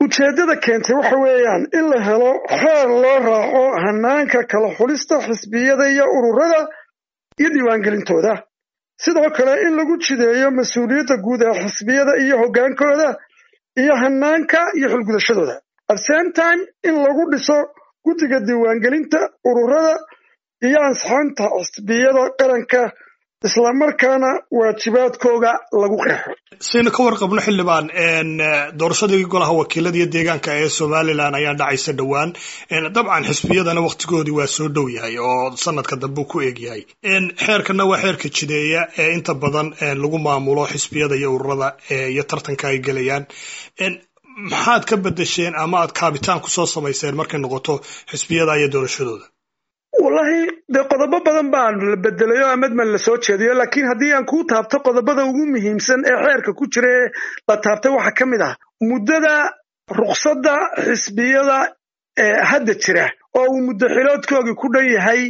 ujeeddada keentay waxa weeyaan in la helo xeer loo raaco hanaanka kala xulista xisbiyada iyo ururada iyo diiwaangelintooda sidoo kale in lagu jideeyo mas-uuliyadda guud ee xisbiyada iyo hoggaankooda iyo hanaanka iyo xulgudashadooda at same time in lagu dhiso guddiga diiwaangelinta ururada iyo ansixinta xisbiyada qaranka islamarkaana waajibaadkooga lagu qeexo saynu ka warqabno xildhibaan doorashadii golaha wakiilada iyo deegaanka ee somalilan ayaa dhacaysa dhowaan dabcan xisbiyadana wakhtigoodii waa soo dhow yahay oo sanadka dambe ku eeg yahay xeerkana waa xeerka jideeya ee inta badan lagu maamulo xisbiyada iyo ururada iyo tartanka ay gelayaan maxaad ka bedesheen ama aad kaabitaan kusoo samayseen markay noqoto xisbiyada iyo doorashadooda wallahi dee qodobo badan baan la bedelayo amadman la soo jeediyo laakiin haddii aan kuu taabto qodobada ugu muhiimsan ee xeerka ku jira ee la taabtay waxaa ka mid ah muddada rukhsadda xisbiyada ee hadda jira oo uu muddo xiloodkoogii ku dhan yahay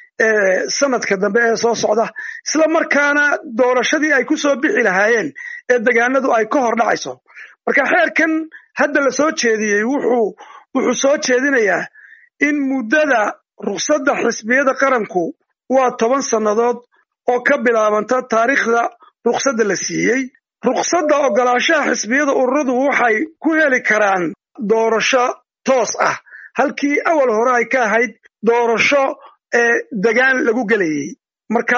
sanadka dambe ee soo socda isla markaana doorashadii ay ku soo bixi lahaayeen ee degaanadu ay ka hor dhacayso marka xeerkan hadda la soo jeediyey wuxuu wuxuu soo jeedinayaa in muddada rukhsadda xisbiyada qaranku waa toban sannadood oo ka bilaabanta taariikhda rukhsadda la siiyey rukhsadda oggolaanshaha xisbiyada ururadu waxay ku heli karaan doorasho toos ah halkii awal hore ay ka ahayd doorasho ee degaan lagu gelayey marka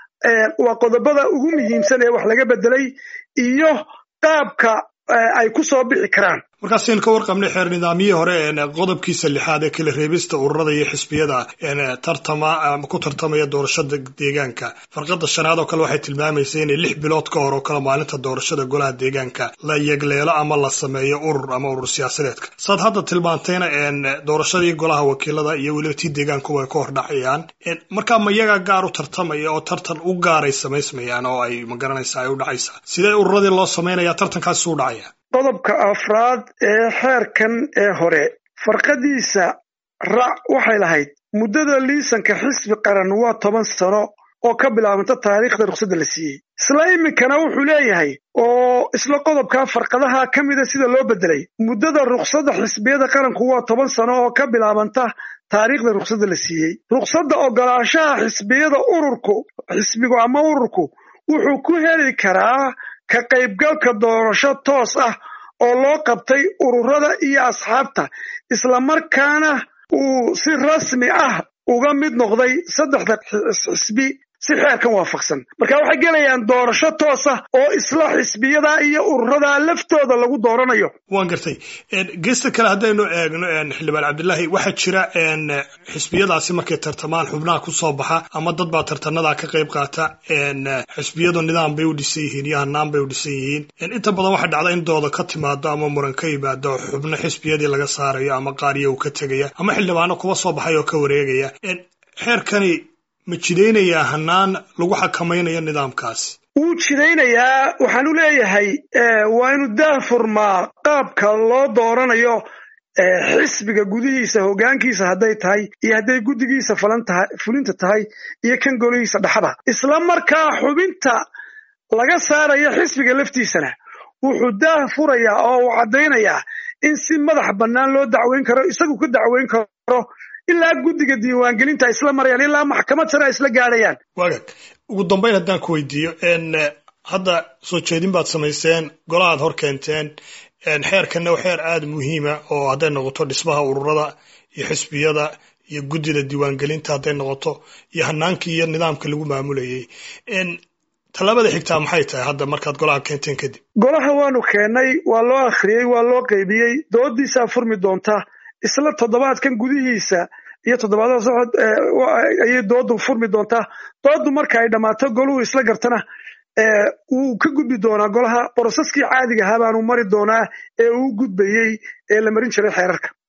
waa qodobada ugu muhiimsan ee wax laga beddelay iyo qaabka ay ku soo bixi karaan markaasaynu ka warqabnay xeer nidaamyihii hore qodobkiisa lixaad ee kala reebista ururada iyo xisbiyada tartama ku tartamaya doorashada deegaanka farqada shanaad oo kale waxay tilmaamaysa inay lix bilood ka hor oo kale maalinta doorashada golaha deegaanka la yegleelo ama la sameeyo urur ama urur siyaasadeedka saad hadda tilmaantayna doorashadii golaha wakiilada iyo weliba tii deegaanku way ka hor dhacayaan markaa ma yagaa gaar u tartamaya oo tartan u gaaray samaysmayaan oo ay magaranaysa ay u dhacaysaa sidee ururadii loo samaynaya tartankaasi u dhacaya qodobka afraad ee xeerkan ee hore farqadiisa rac waxay lahayd muddada liisanka xisbi qaran waa toban sano oo ka bilaabanta taariikhda rukhsadda la siiyey isla iminkana wuxuu leeyahay oo isla qodobkaa farqadaha ka mida sida loo beddelay muddada rukhsadda xisbiyada qaranku waa toban sano oo ka bilaabanta taariikhda rukhsadda la siiyey rukhsadda oggolaanshaha xisbiyada ururku xisbigu ama ururku wuxuu ku heli karaa ka qaybgalka doorasho toos ah oo loo qabtay ururada iyo asxaabta islamarkaana uu si rasmi ah uga mid noqday saddexda xisbi si xeerkan waafaqsan marka waxay gelayaan doorasho toos ah oo isla xisbiyada iyo ururada laftooda lagu dooranayo waan gartay geesta kale haddaynu eegno xildhibaan cabdilaahi waxaa jira xisbiyadaasi markay tartamaan xubnaha ku soo baxa ama dad baa tartanadaa ka qayb qaata xisbiyadu nidaam bay u dhisan yihiin iyo hanaan bay u dhisan yihiin inta badan waxaa dhacda in dooda ka timaado ama muran ka yimaado xubno xisbiyadii laga saarayo ama qaariya uu ka tegaya ama xildhibaano kuwa soo baxay oo ka wareegaya xeerkani ma jidaynayaa hanaan lagu xakamaynayo nidaamkaasi wuu jidaynayaa waxaan u leeyahay waa inu daahfurmaa qaabka loo dooranayo xisbiga gudihiisa hoggaankiisa hadday tahay iyo hadday guddigiisa fulinta tahay iyo kan golihiisa dhexda isla markaa xubinta laga saarayo xisbiga laftiisana wuxuu daah furayaa oo uu caddaynayaa in si madax bannaan loo dacweyn karo isagu ka dacweyn karo ilaa guddiga diiwaangelinta isla marayaan ilaa maxkamad sare ay isla gaadhayaan wagaag ugu dambayn haddaan ku weydiiyo hadda soo jeedin baad samayseen golahaad hor keenteen xeerkanna waa xeer aada muhiima oo hadday noqoto dhismaha ururada iyo xisbiyada iyo guddida diiwaangelinta hadday noqoto iyo hanaankii iyo nidaamka lagu maamulayay tallaabada xigtaa maxay tahay hadda markaad golaha keenteen kadib golaha waanu keennay waa loo akhriyey waa loo qaybiyey doodiisaa furmi doonta isla toddobaadkan gudihiisa iyo toddobaadada socod ayay doodu furmi doontaa doodu marka ay dhammaato goluhu isla gartana wuu ka gudbi doonaa golaha boroseskii caadiga ahaa baanu mari doonaa ee uu gudbayey ee la marin jiray xeerarka